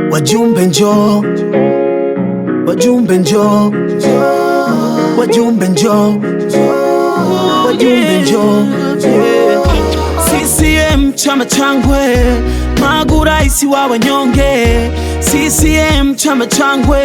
Wajumbe njoo, wajumbe njoo, wajumbe njoo, wajumbe njoo. CCM chama changwe, Magu rais wa wanyonge. CCM chama changwe.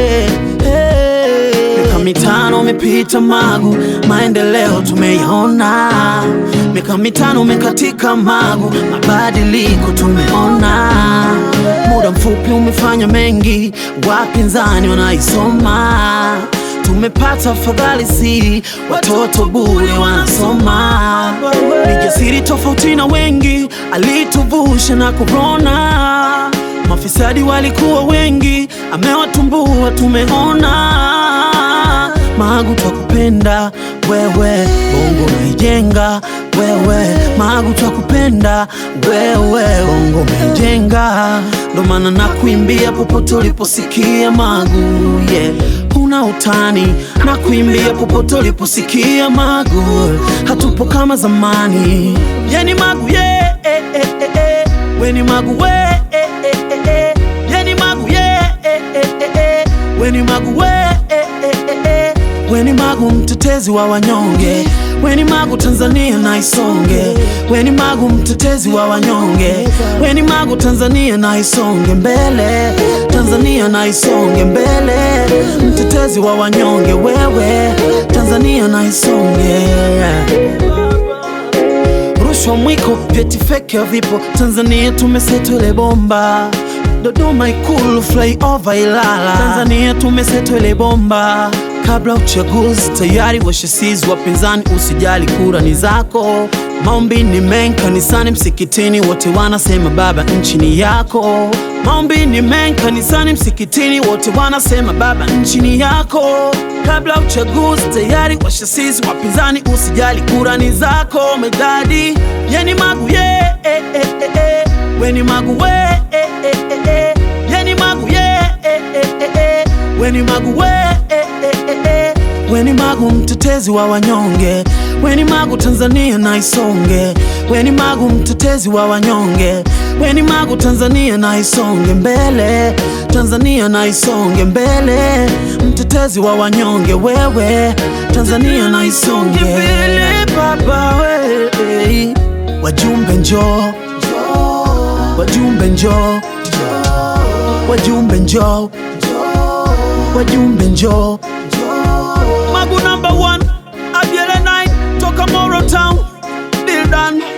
Hey. Miaka mitano umepita Magu, maendeleo tumeyaona. Miaka mitano umekatika Magu, mabadiliko tumeona. Muda mfupi umefanya mengi, wapinzani wanaisoma. Tumepata fadhali si watoto bure wanasoma. Ni jasiri tofauti na wengi, alituvusha na korona. Mafisadi walikuwa wengi, amewatumbua tumeona. Magu twakupenda wewe, bongo naijenga wewe. Magu twakupenda wewe, bongo naijenga. Ndo maana nakuimbia popote uliposikia Magu, yeah. Huna utani na kuimbia popote uliposikia Magu, hatupo kama zamani. Yani Magu yeah, eh, eh, eh, eh. Weni Magu we eh, eh, eh, eh. Yani Magu yeah, eh, eh, eh, eh. Weni Magu we eh, eh, eh, eh. Weni Magu mtetezi wa wanyonge, Weni Magu Tanzania na isonge, Weni Magu mtetezi wa wanyonge, Weni Magu Tanzania na isonge mbele, Tanzania na isonge mbele, mtetezi wa wanyonge wewe, Tanzania na isonge rushwa mwiko, vyeti feki havipo Tanzania, tumesetwele bomba Dodoma Ikulu, flyover Ilala, Tanzania tumesetwele bomba. Kabla uchaguzi tayari washasizi wapinzani, usijali kura ni zako. Maombi ni mengi kanisani, msikitini, wote wanasema baba, nchi ni yako. Maombi ni mengi kanisani, msikitini, wote wanasema baba, nchi ni yako. Kabla uchaguzi tayari washasizi wapinzani, usijali kura ni zako. Medadi yeni Magu ye eh, eh, eh, eh. Weni Magu we eh, eh, eh, eh. Yeni Magu ye eh, eh, eh, eh. Weni Magu we eh, eh, eh, eh. Weni Magu mtetezi wa wanyonge, Weni Magu Tanzania na isonge, Weni Magu mtetezi wa wanyonge, Weni Magu Tanzania na isonge mbele, Tanzania na isonge mbele, mtetezi wa wanyonge wewe, Tanzania na isonge mbele, baba we. Wajumbe njoo, wajumbe njoo, wajumbe njoo, wajumbe njoo. Magu number one, Abiele 9 toka Moro Town, deal done.